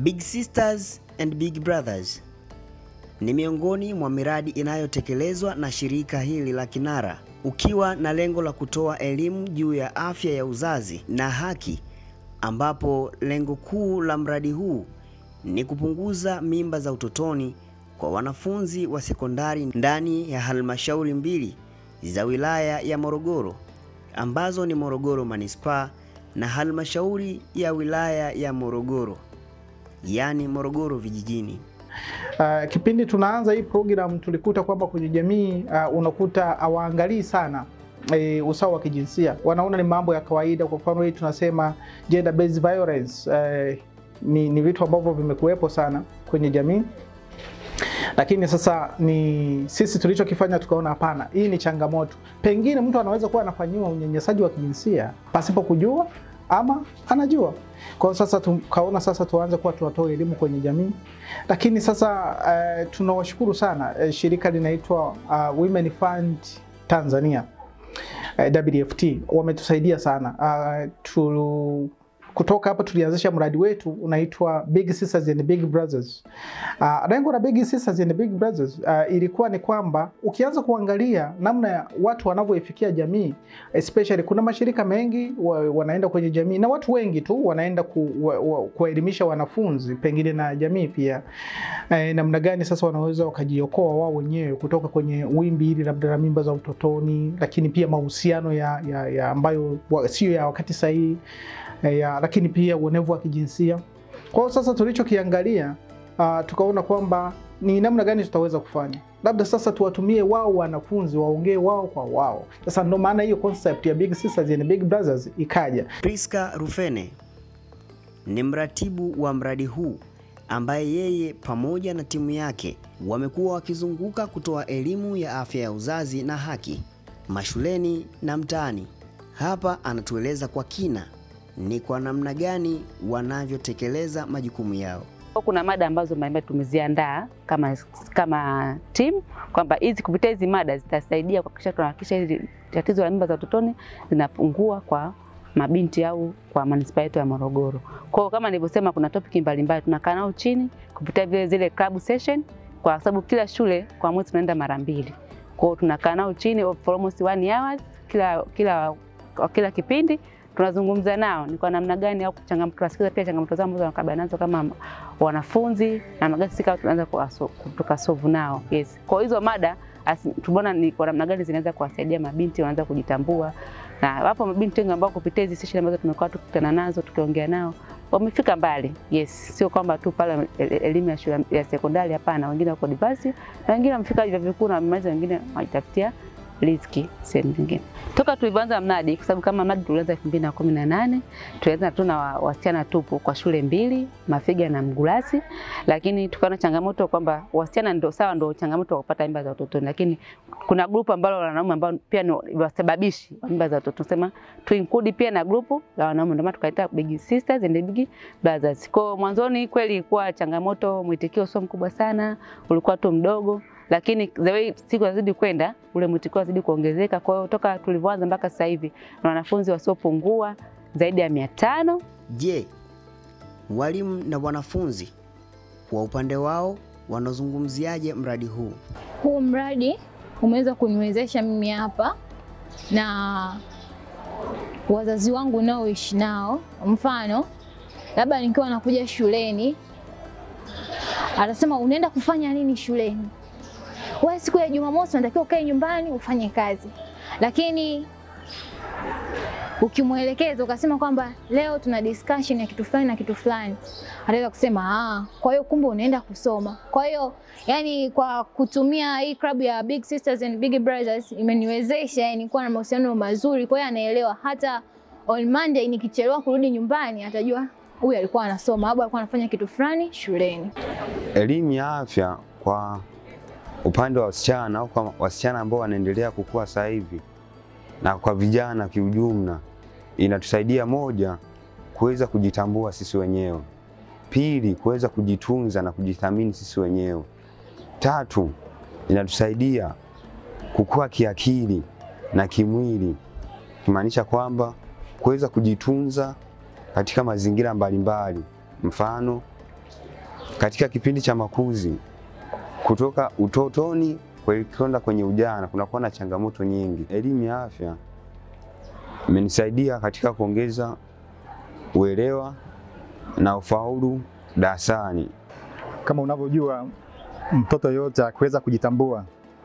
Big Sisters and Big Brothers ni miongoni mwa miradi inayotekelezwa na shirika hili la Kinara ukiwa na lengo la kutoa elimu juu ya afya ya uzazi na haki, ambapo lengo kuu la mradi huu ni kupunguza mimba za utotoni kwa wanafunzi wa sekondari ndani ya halmashauri mbili za wilaya ya Morogoro ambazo ni Morogoro Manispaa na halmashauri ya wilaya ya Morogoro, yaani Morogoro vijijini. Uh, kipindi tunaanza hii program tulikuta kwamba kwenye jamii uh, unakuta hawaangalii sana e, usawa wa kijinsia, wanaona ni mambo ya kawaida. Kwa mfano hii tunasema gender based violence uh, ni, ni vitu ambavyo vimekuwepo sana kwenye jamii, lakini sasa ni sisi tulichokifanya tukaona, hapana, hii ni changamoto. Pengine mtu anaweza kuwa anafanyiwa unyanyasaji wa kijinsia pasipo kujua ama anajua. Kwa hiyo sasa tukaona sasa tuanze kuwa tunatoa elimu kwenye jamii, lakini sasa uh, tunawashukuru sana uh, shirika linaitwa uh, Women Fund Tanzania uh, WFT wametusaidia sana uh, tu, kutoka hapo tulianzisha mradi wetu unaitwa Big Sisters and Big Brothers. Uh, lengo la Big Sisters and Big Brothers uh, ilikuwa ni kwamba ukianza kuangalia namna ya watu wanavyoifikia jamii especially, kuna mashirika mengi wa, wanaenda kwenye jamii na watu wengi tu wanaenda kuwaelimisha wa, wanafunzi pengine na jamii pia eh, namna gani sasa wanaweza wakajiokoa wao wenyewe kutoka kwenye wimbi hili labda la mimba za utotoni, lakini pia mahusiano ya, ya, ya ambayo sio ya wakati sahihi ya, lakini pia uonevu wa kijinsia. Kwa hiyo sasa tulichokiangalia uh, tukaona kwamba ni namna gani tutaweza kufanya, labda sasa tuwatumie wao wanafunzi waongee wao kwa wao. Sasa ndo maana hiyo concept ya Big Sisters and Big Brothers ikaja. Priska Rufene ni mratibu wa mradi huu ambaye yeye pamoja na timu yake wamekuwa wakizunguka kutoa elimu ya afya ya uzazi na haki mashuleni na mtaani. Hapa anatueleza kwa kina ni kwa namna gani wanavyotekeleza majukumu yao. Kuna mada ambazo mbalimbali tumeziandaa kama, kama timu kwamba hizi kupitia hizi mada zitasaidia kuhakikisha tunahakikisha hili tatizo la mimba za utotoni linapungua kwa mabinti au kwa manispaa yetu ya Morogoro. Kwa hiyo kama nilivyosema, kuna topic mbalimbali tunakaa nao chini kupitia vile zile club session, kwa sababu kila shule kwa mwezi tunaenda mara mbili. Kwa hiyo tunakaa nao chini for almost one hours kila kila kila kipindi tunazungumza nao ni kwa namna gani au changamoto, tunasikiza pia changamoto zao ambazo wanakabiliana nazo kama wanafunzi, namna gani sisi tunaanza tukasolve nao. Yes, kwa hizo mada tumeona ni kwa namna gani zinaweza kuwasaidia mabinti wanaanza kujitambua, na wapo mabinti wengi ambao kupitia hizi session ambazo tumekuwa tukikutana nazo tukiongea nao wamefika mbali. Yes, sio kwamba tu pale elimu ya shule ya sekondari, hapana. Wengine wako diverse na wengine wamefika vyuo vikuu na wamemaliza, wengine wanajitafutia riziki sehemu nyingine. Toka tulivyoanza mradi, kwa sababu kama mradi tulianza 2018 tulianza tu na wasichana tupu kwa shule mbili, Mafiga na Mgulasi, lakini tukaona changamoto kwamba wasichana ndio sawa, ndio changamoto wa kupata mimba za utotoni, lakini kuna grupu ambalo la wanaume ambao pia ni wasababishi wa mimba za utotoni, sema tu include pia na grupu la wanaume, ndio maana tukaita Big Sisters and Big Brothers. Kwa mwanzoni kweli ilikuwa changamoto, mwitikio sio mkubwa sana, ulikuwa tu mdogo lakini the way siku zazidi kwenda ule mwitikio wazidi kuongezeka. Kwa hiyo toka tulivyoanza mpaka sasa hivi na wanafunzi wasiopungua zaidi ya mia tano. Je, walimu na wanafunzi kwa upande wao wanazungumziaje mradi huu? Huu mradi umeweza kuniwezesha mimi hapa na wazazi wangu naoishi nao, mfano labda nikiwa nakuja shuleni, atasema unaenda kufanya nini shuleni? Wewe siku ya Jumamosi unatakiwa ukae nyumbani ufanye kazi, lakini ukimwelekeza ukasema kwamba leo tuna discussion ya kitu fulani na kitu fulani, ataweza kusema ah, kwa hiyo kumbe unaenda kusoma. Kwa hiyo yani, kwa kutumia hii club ya Big Sisters and Big Brothers imeniwezesha yani kuwa na mahusiano mazuri. Kwa hiyo anaelewa hata on Monday nikichelewa kurudi nyumbani, atajua huyu alikuwa anasoma au alikuwa anafanya kitu fulani shuleni. Elimu ya afya kwa upande wa wasichana au kwa wasichana ambao wanaendelea kukua sasa hivi na kwa vijana kiujumla, inatusaidia moja, kuweza kujitambua sisi wenyewe; pili, kuweza kujitunza na kujithamini sisi wenyewe; tatu, inatusaidia kukua kiakili na kimwili, kimaanisha kwamba kuweza kujitunza katika mazingira mbalimbali, mfano katika kipindi cha makuzi kutoka utotoni kwenda kwenye ujana kunakuwa na changamoto nyingi. Elimu ya afya imenisaidia katika kuongeza uelewa na ufaulu darasani. Kama unavyojua, mtoto yote akiweza kujitambua,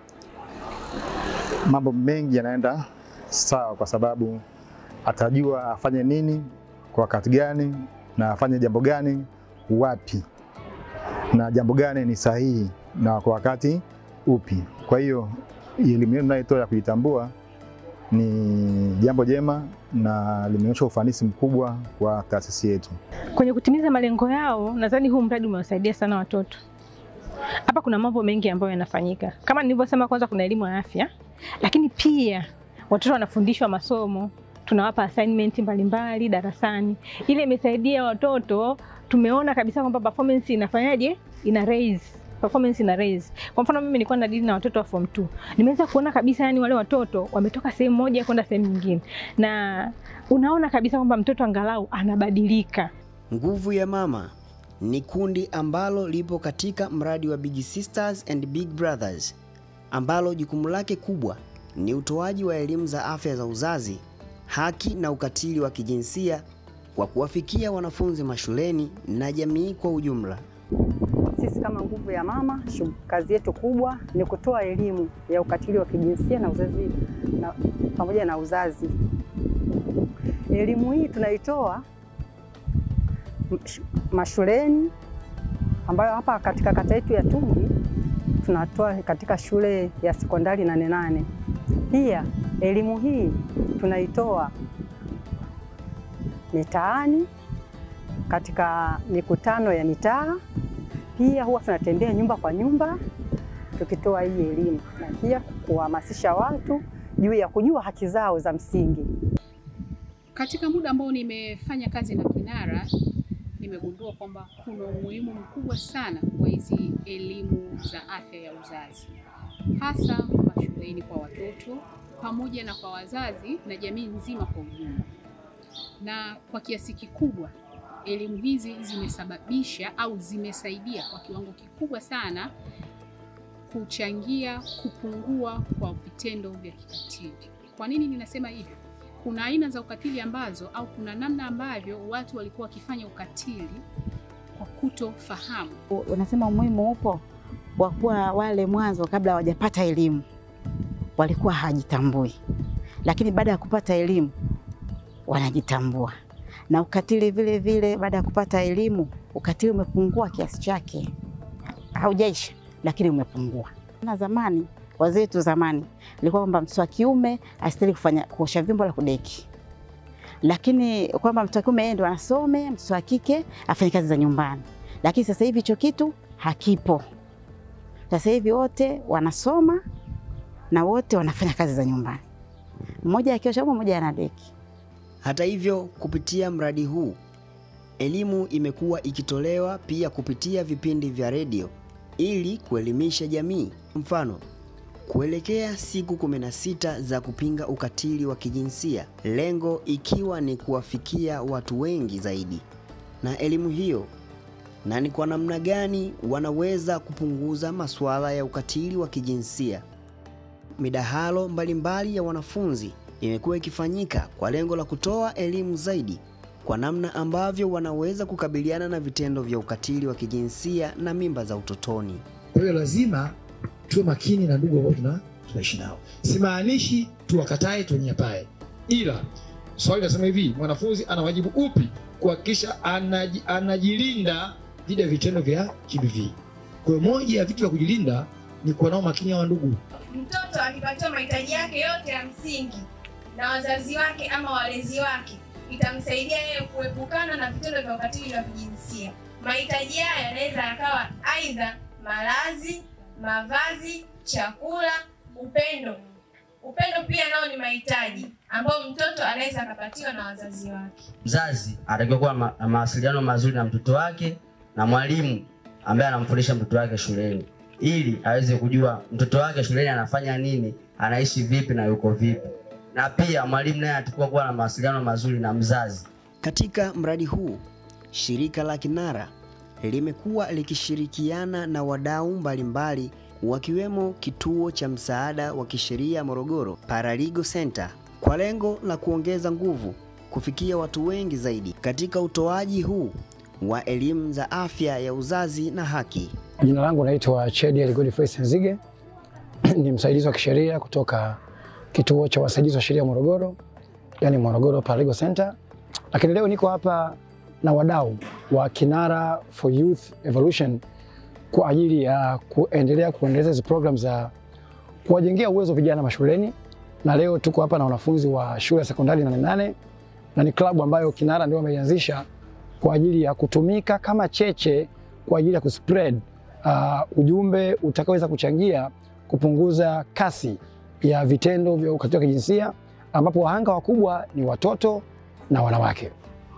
mambo mengi yanaenda sawa, kwa sababu atajua afanye nini kwa wakati gani na afanye jambo gani wapi na jambo gani ni sahihi na kwa wakati upi. Kwa hiyo elimu yetu tunayotoa ya kujitambua ni jambo jema na limeonyesha ufanisi mkubwa kwa taasisi yetu. Kwenye kutimiza malengo yao, nadhani huu mradi umewasaidia sana watoto. Hapa kuna mambo mengi ambayo yanafanyika, kama nilivyosema, kwanza kuna elimu ya afya, lakini pia watoto wanafundishwa masomo, tunawapa assignment mbalimbali darasani. Ile imesaidia watoto, tumeona kabisa kwamba performance inafanyaje, ina raise performance ina raise. Kwa mfano mimi nilikuwa na dili na watoto wa form 2. Nimeweza kuona kabisa yani wale watoto wametoka sehemu moja kwenda sehemu nyingine. Na unaona kabisa kwamba mtoto angalau anabadilika. Nguvu ya Mama ni kundi ambalo lipo katika mradi wa Big Sisters and Big Brothers ambalo jukumu lake kubwa ni utoaji wa elimu za afya za uzazi, haki na ukatili wa kijinsia kwa kuwafikia wanafunzi mashuleni na jamii kwa ujumla. Sisi kama Nguvu ya Mama, kazi yetu kubwa ni kutoa elimu ya ukatili wa kijinsia na uzazi na, pamoja na uzazi. Elimu hii tunaitoa mashuleni, ambayo hapa katika kata yetu ya Tungi tunatoa katika shule ya sekondari Nane Nane. Pia elimu hii tunaitoa mitaani katika mikutano ya mitaa pia huwa tunatembea nyumba kwa nyumba tukitoa hii elimu na pia kuhamasisha watu juu ya kujua haki zao za msingi. Katika muda ambao nimefanya kazi na Kinara, nimegundua kwamba kuna umuhimu mkubwa sana wa hizi elimu za afya ya uzazi, hasa mashuleni kwa watoto pamoja na kwa wazazi na jamii nzima kwa ujumla, na kwa kiasi kikubwa elimu hizi zimesababisha au zimesaidia kwa kiwango kikubwa sana kuchangia kupungua kwa vitendo vya kikatili. Kwa nini ninasema hivyo? Kuna aina za ukatili ambazo au kuna namna ambavyo watu walikuwa wakifanya ukatili kwa kutofahamu. Unasema umuhimu upo wa kuwa wale mwanzo kabla hawajapata elimu walikuwa hawajitambui, lakini baada ya kupata elimu wanajitambua na ukatili vile vile, baada ya kupata elimu, ukatili umepungua kiasi chake, haujaisha lakini umepungua. Na zamani wazee wetu zamani ilikuwa kwamba mtoto wa kiume astahili kufanya kuosha vyombo la kudeki, lakini kwamba mtoto wa kiume yeye ndo anasome, mtoto wa kike afanye kazi za nyumbani. Lakini sasa hivi hicho kitu hakipo. Sasa hivi wote wanasoma na wote wanafanya kazi za nyumbani, mmoja akiosha vyombo, mmoja anadeki. Hata hivyo, kupitia mradi huu elimu imekuwa ikitolewa pia kupitia vipindi vya redio ili kuelimisha jamii. Mfano, kuelekea siku 16 za kupinga ukatili wa kijinsia, lengo ikiwa ni kuwafikia watu wengi zaidi na elimu hiyo, na ni kwa namna gani wanaweza kupunguza masuala ya ukatili wa kijinsia. Midahalo mbalimbali ya wanafunzi imekuwa ikifanyika kwa lengo la kutoa elimu zaidi kwa namna ambavyo wanaweza kukabiliana na vitendo vya ukatili wa kijinsia na mimba za utotoni. Kwa hiyo lazima tuwe makini na ndugu ambao tuna tunaishi nao. Simaanishi tuwakatae tuwanyapae, ila swali nasema hivi, mwanafunzi ana wajibu upi kuhakikisha anaji, anajilinda dhidi ya vitendo vya GBV. Kwa hiyo moja ya vitu vya kujilinda ni kuwa nao makini hawa ndugu. Mtoto akipatiwa mahitaji yake yote ya msingi na wazazi wake ama walezi wake itamsaidia yeye kuepukana na vitendo vya ukatili wa kijinsia. Mahitaji haya yanaweza yakawa aidha malazi, mavazi, chakula, upendo. Upendo pia nao ni mahitaji ambayo mtoto anaweza akapatiwa na wazazi wake. Mzazi anatakiwa kuwa ma na mawasiliano mazuri na mtoto wake na mwalimu ambaye anamfundisha mtoto wake shuleni, ili aweze kujua mtoto wake shuleni anafanya nini, anaishi vipi na yuko vipi na pia mwalimu naye atakuwa kuwa na mawasiliano mazuri na mzazi. Katika mradi huu, shirika la Kinara limekuwa likishirikiana na wadau mbalimbali wakiwemo kituo cha msaada wa kisheria Morogoro Paralegal Center kwa lengo la kuongeza nguvu kufikia watu wengi zaidi katika utoaji huu wa elimu za afya ya uzazi na haki. Jina langu naitwa Chediel Godfrey Senzige, ni msaidizi wa kisheria kutoka kituo cha wasaidizi wa sheria Morogoro, yani Morogoro Paralegal Center. Lakini leo niko hapa na wadau wa Kinara for Youth Evolution kwa ajili ya kuendelea kuendeleza hizo program za kuwajengea uwezo vijana mashuleni, na leo tuko hapa na wanafunzi wa shule ya sekondari Nane Nane na ni klabu ambayo Kinara ndio wameianzisha kwa ajili ya kutumika kama cheche kwa ajili ya kuspread uh, ujumbe utakaoweza kuchangia kupunguza kasi ya vitendo vya ukatili wa kijinsia ambapo wahanga wakubwa ni watoto na wanawake.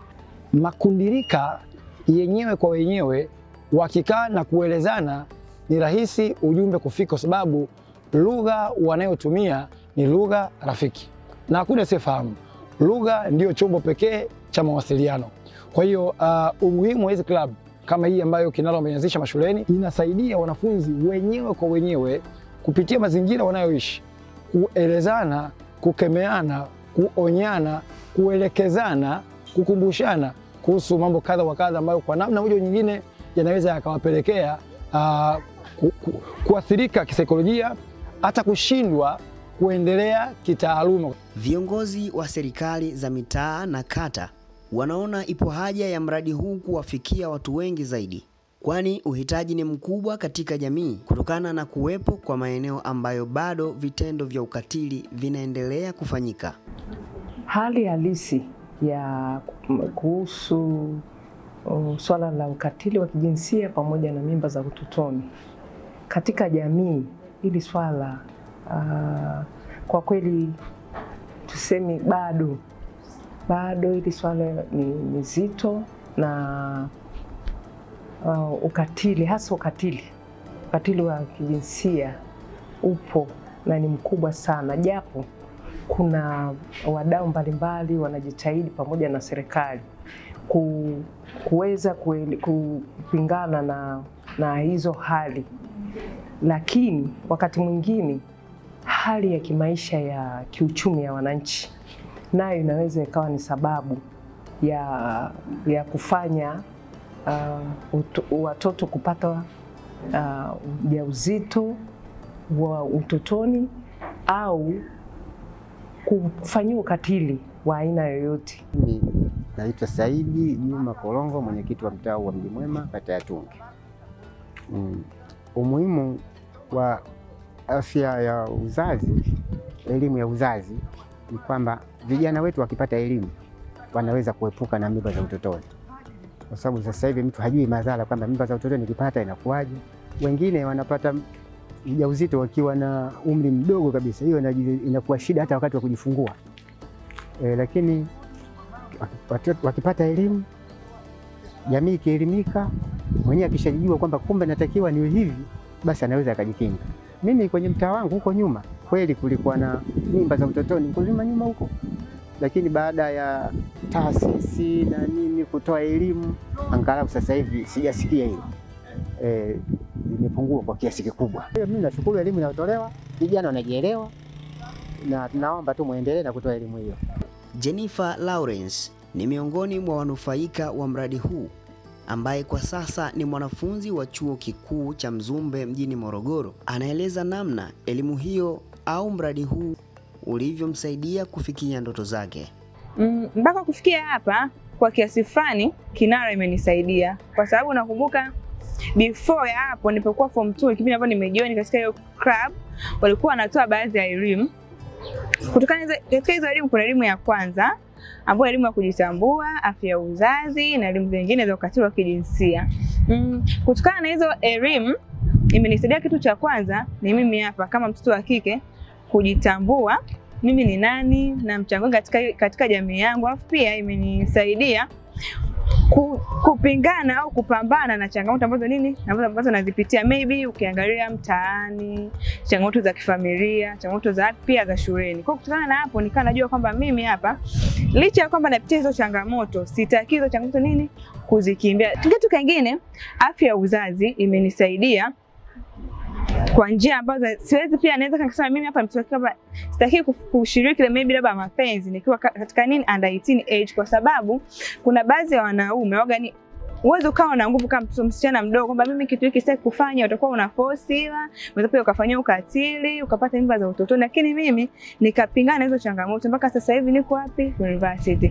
Makundirika yenyewe kwa wenyewe wakikaa na kuelezana, ni rahisi ujumbe kufika, kwa sababu lugha wanayotumia ni lugha rafiki na hakuna asiyefahamu. Lugha ndiyo chombo pekee cha mawasiliano. Kwa hiyo uh, umuhimu wa hizi club kama hii ambayo Kinara wameanzisha mashuleni inasaidia wanafunzi wenyewe kwa wenyewe kupitia mazingira wanayoishi kuelezana, kukemeana, kuonyana, kuelekezana, kukumbushana kuhusu mambo kadha wa kadha ambayo kwa namna moja nyingine yanaweza yakawapelekea uh, ku, ku, kuathirika kisaikolojia hata kushindwa kuendelea kitaaluma. Viongozi wa serikali za mitaa na kata wanaona ipo haja ya mradi huu kuwafikia watu wengi zaidi, kwani uhitaji ni mkubwa katika jamii kutokana na kuwepo kwa maeneo ambayo bado vitendo vya ukatili vinaendelea kufanyika. Hali halisi ya kuhusu uh, swala la ukatili wa kijinsia pamoja na mimba za utotoni katika jamii, hili swala uh, kwa kweli tuseme bado bado hili swala ni, ni zito na uh, ukatili hasa ukatili ukatili wa kijinsia upo na ni mkubwa sana, japo kuna wadau mbalimbali wanajitahidi pamoja na serikali ku, kuweza kupingana na, na hizo hali, lakini wakati mwingine hali ya kimaisha ya kiuchumi ya wananchi nayo inaweza ikawa ni sababu ya, ya kufanya uh, ut, watoto kupata ujauzito uh, wa utotoni au kufanyiwa ukatili wa aina yoyote. Mimi naitwa Saidi Juma Kolongo, mwenyekiti wa mtaa wa Mji Mwema, kata ya Tungi. Mm. Umuhimu wa afya ya uzazi, elimu ya uzazi ni kwamba vijana wetu wakipata elimu wanaweza kuepuka na mimba za utotoni, kwa sababu sasa hivi mtu hajui madhara kwamba mimba za utotoni nikipata inakuwaje. Wengine wanapata ujauzito wakiwa na umri mdogo kabisa, hiyo inakuwa shida hata wakati wa kujifungua. E, lakini watoto wakipata elimu, jamii ikielimika, mwenyewe akishajijua kwamba kumbe natakiwa niwe hivi, basi anaweza akajikinga. Mimi kwenye mtaa wangu huko nyuma kweli kulikuwa na mimba za utotoni huko nyuma nyuma huko, lakini baada ya taasisi na nini kutoa elimu, angalau sasa hivi sijasikia hilo e, imepungua kwa kiasi kikubwa. Mimi nashukuru elimu inayotolewa, vijana wanajielewa, na tunaomba tu muendelee na kutoa elimu hiyo. Jennifer Lawrence ni miongoni mwa wanufaika wa mradi huu ambaye kwa sasa ni mwanafunzi wa chuo kikuu cha Mzumbe mjini Morogoro. Anaeleza namna elimu hiyo au mradi huu ulivyomsaidia kufikia ndoto zake. Mpaka mm, kufikia hapa kwa kiasi fulani Kinara imenisaidia kwa sababu nakumbuka before ya hapo nilipokuwa form 2 kipindi ambapo nimejoin katika hiyo club, walikuwa wanatoa baadhi ya elimu. Kutokana katika hizo elimu, kuna elimu ya kwanza ambayo elimu ya kujitambua, afya ya uzazi na elimu zingine za ukatili wa kijinsia. Mm, kutokana na hizo elimu imenisaidia, kitu cha kwanza ni mimi hapa kama mtoto wa kike kujitambua mimi ni nani na mchango katika, katika jamii yangu, alafu pia imenisaidia ku, kupingana au kupambana na changamoto ambazo nini ambazo ambazo nazipitia maybe ukiangalia mtaani, changamoto za kifamilia, changamoto za pia za shuleni. Kwa kutokana na hapo nikawa najua kwamba mimi hapa licha ya kwamba napitia hizo changamoto, sitaki hizo changamoto nini kuzikimbia. Kitu kingine, afya ya uzazi imenisaidia kwa njia ambazo siwezi pia naweza nikasema mimi hapa mtoto kama sitaki kushiriki ile maybe labda mapenzi nikiwa katika nini under 18 age, kwa sababu kuna baadhi ya wanaume waga ni uweze ukawa na nguvu kama mtoto msichana mdogo kwamba mimi kitu hiki sitaki kufanya, utakuwa unaforsiwa, unaweza pia ukafanyia ukatili, ukapata mimba za utotoni. Lakini mimi nikapingana hizo changamoto mpaka sasa hivi niko wapi? University.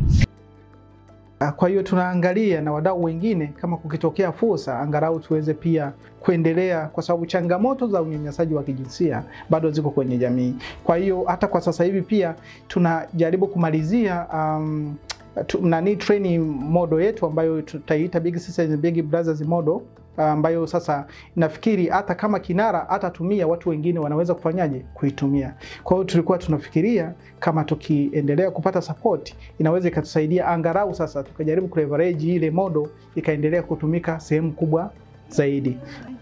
Kwa hiyo tunaangalia na wadau wengine kama kukitokea fursa, angalau tuweze pia kuendelea, kwa sababu changamoto za unyanyasaji wa kijinsia bado ziko kwenye jamii. Kwa hiyo hata kwa sasa hivi pia tunajaribu kumalizia um, tu, nani training model yetu ambayo tutaiita Big Sisters and Big Brothers model ambayo sasa nafikiri hata kama kinara atatumia watu wengine wanaweza kufanyaje kuitumia. Kwa hiyo tulikuwa tunafikiria kama tukiendelea kupata support inaweza ikatusaidia angalau sasa tukajaribu kuleverage ile model ikaendelea kutumika sehemu kubwa zaidi.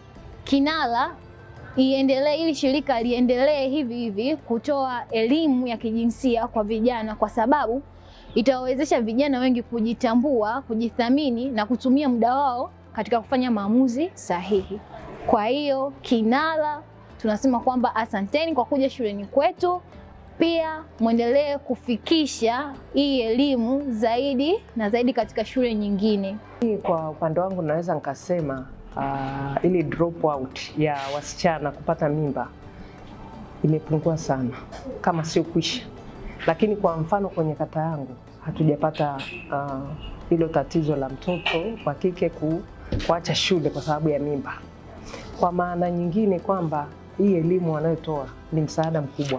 Kinara iendelee, ili shirika liendelee hivi hivi kutoa elimu ya kijinsia kwa vijana, kwa sababu itawawezesha vijana wengi kujitambua, kujithamini na kutumia muda wao katika kufanya maamuzi sahihi. Kwa hiyo Kinara tunasema kwamba asanteni kwa kuja shuleni kwetu, pia mwendelee kufikisha hii elimu zaidi na zaidi katika shule nyingine. Kwa upande wangu naweza nikasema uh, ili drop out ya wasichana kupata mimba imepungua sana, kama sio kwisha. Lakini kwa mfano kwenye kata yangu hatujapata hilo uh, tatizo la mtoto wa kike ku, kuacha shule kwa sababu ya mimba. Kwa maana nyingine kwamba hii elimu wanayotoa ni msaada mkubwa,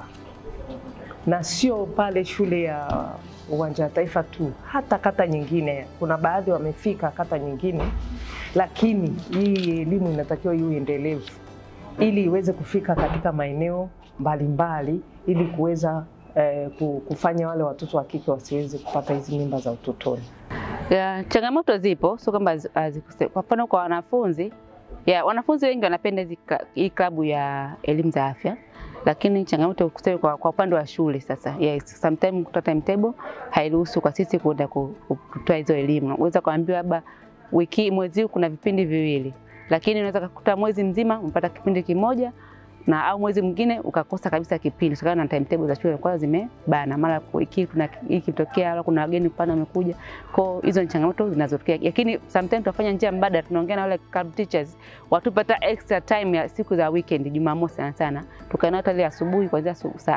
na sio pale shule ya uwanja wa Taifa tu, hata kata nyingine. Kuna baadhi wamefika kata nyingine, lakini hii elimu inatakiwa iwe endelevu ili iweze kufika katika maeneo mbalimbali ili kuweza eh, kufanya wale watoto wa kike wasiweze kupata hizi mimba za utotoni. Ya, changamoto zipo, sio kwamba hazikose. Kwa mfano kwa wanafunzi ya, wanafunzi wengi wanapenda hizi hii klabu ya elimu za afya, lakini changamoto kusema kwa, kwa upande wa shule sasa, yes, sometimes kutoa timetable hairuhusu kwa sisi kuenda kutoa hizo elimu. Unaweza kuambiwa labda wiki mwezi huu kuna vipindi viwili, lakini unaweza kukuta mwezi mzima umepata kipindi kimoja na au mwezi mwingine ukakosa kabisa kipindi kutokana na timetable za shule kwa zimebana, mara wiki kuna hiki kitokea, au kuna wageni pana wamekuja. Kwa hizo ni changamoto zinazotokea, lakini sometimes tunafanya njia mbadala, tunaongea na wale club teachers watupata extra time ya siku za weekend, Jumamosi sana sana, tukaenda hata ile asubuhi kuanzia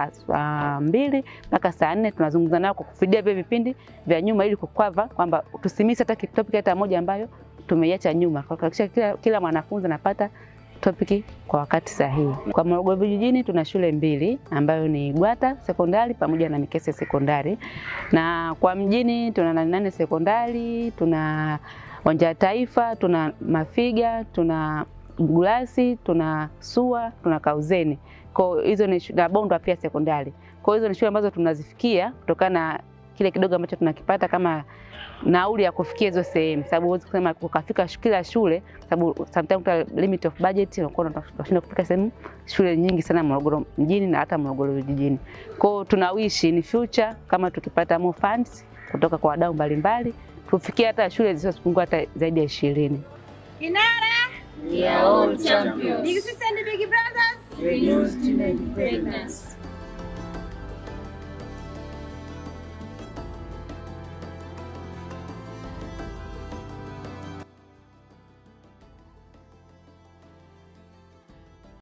saa mbili mpaka saa nne tunazungumza nao kwa kufidia vile vipindi vya nyuma, ili kukava kwamba tusimisi hata topic hata moja ambayo tumeiacha nyuma, kuhakikisha kila, kila mwanafunzi anapata topiki kwa wakati sahihi. Kwa Morogoro vijijini tuna shule mbili ambayo ni Gwata sekondari pamoja na Mikese sekondari, na kwa mjini tuna Nane Nane sekondari, tuna Uwanja wa Taifa, tuna Mafiga, tuna Gulasi, tuna Sua, tuna Kauzeni. Kwa hizo ni na Bondwa pia sekondari. Kwa hizo ni shule ambazo tunazifikia kutokana na kile kidogo ambacho tunakipata kama nauli ya kufikia hizo sehemu, sababu huwezi kusema ukafika kila shule, sababu sometimes kuna limit of budget, unakuwa unashinda kufika sehemu shule nyingi sana Morogoro mjini na hata Morogoro vijijini. Kwa hiyo tunawishi in future kama tukipata more funds kutoka kwa wadau mbalimbali tufikie hata shule zisizopungua hata zaidi ya ishirini. Kinara, We are all champions. Big Sisters and Big Brothers, Reduced teenage pregnancy.